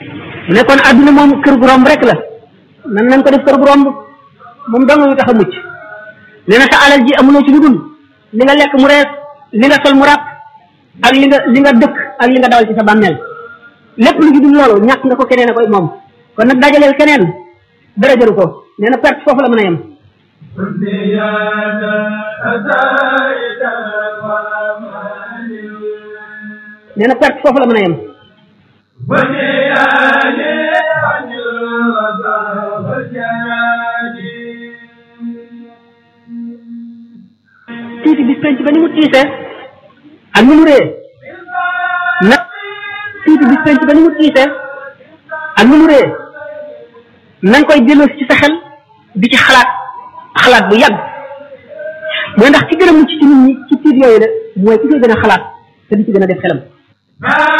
mu ne kon adduna moom kër gu romb rek la nan nañ ko def kër gu romb moom dong ñu tax a mucc nee na sa alal ji amuloo ci lu dul li nga lekk mu rees li nga sol mu ràpp ak li nga li nga dëkk ak li nga dawal ci sa bàmmeel lépp lu ci dul loolu ñàkk nga ko keneen a koy moom kon nag dajaleel keneen dara jëru ko nee na perte foofu la mën a yem nee na perte foofu la mën a yem tiiti bis penc ba ni mu tiisee ak ni mu ree nag tiiti bis penc ba ni mu tiisee ak ni mu ree na nga koy delloosi ci sa xel di ci xalaat xalaat bu yàgg mooy ndax ci gën a mucc ci nit ñi ci tiit yooyu la mooy ki koy gën a xalaat te di ci gën a def xelam